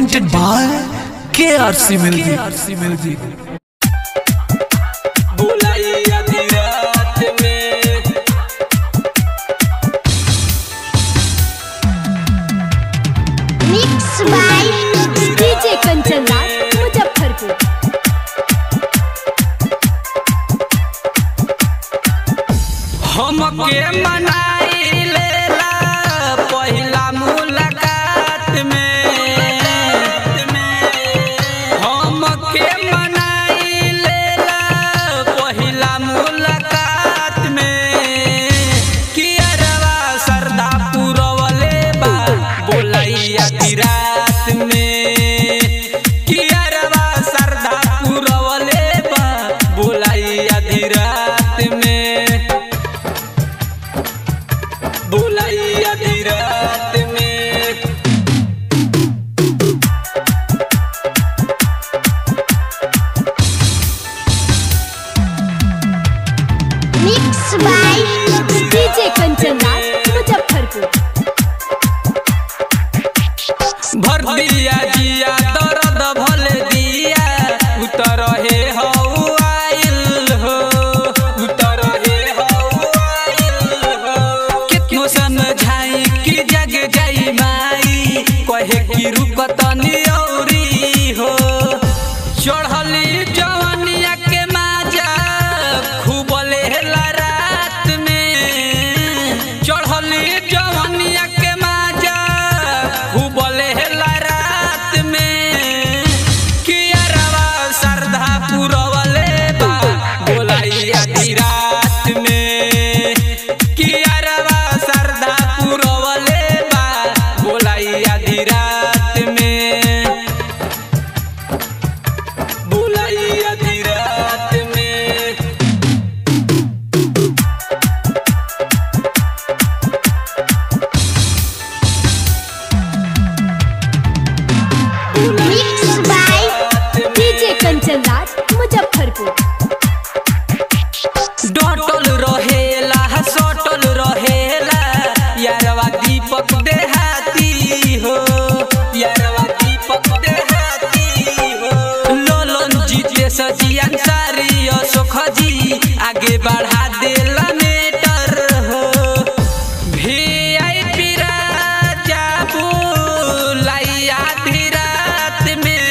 presented by KRC Music. KRC Music. बुलाइया धीरात में mix by DJ Kanchan Raj Muzaffarpur हमके मनाई लेला पहिला मुलाकात में हमके मनाई लेला पहिला मुलाकात में कियरवा सरदा पुरवले बा बोलैया की रात में कियरवा सरदा पुरवले बा बोलैया की रात में बुलाइया दी रात में mix by DJ Kanchan Raj Muzaffarpur भर दिया जिया दर्द भले दिया उतर हे हो आइल हो उतर हे हो आइल हो कितनो समझाई कि जग जाई माई कहे कि रुक तनी औरी हो चढ़ली जवनिया के माजा खूब लेला रात में चढ़ली जवनिया के माजा खूब लेला रात में कियरवा सरधा पुरवले बा बोलाइया दी रात में कियरवा सरधा पुरवले बा बोलाइया दी रात में बुलाइया दी रात में mix by DJ Kanchan Raj Muzaffarpur डटल रहेला सटल रहेला यारवा दीपक देहाती हो यारवा दीपक देहाती हो लोलन जीते सजियन सारी अशोक जी आगे बढ़ा देला मेटर हो वीआईपी राजा बुलाइया धी रात में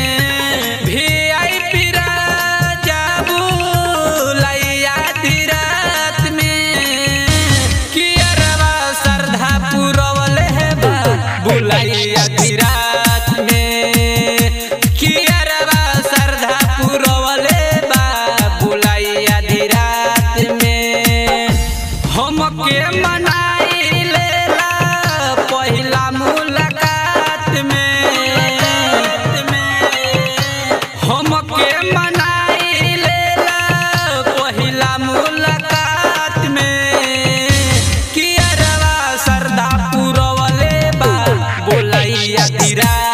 वीआईपी राजा बुलाइया धी रात में कियरवा सरधा पुरवले बा बुलाइया धी रात में कियरवा सरधा पुरवले बा बुलाइया धी रात में हमके मनाई लेला पहिला मुलाकात में हमके मनाई लेला पहिला मुलाकात में कियरवा सरदा पुरवले बा बोलैया दी रात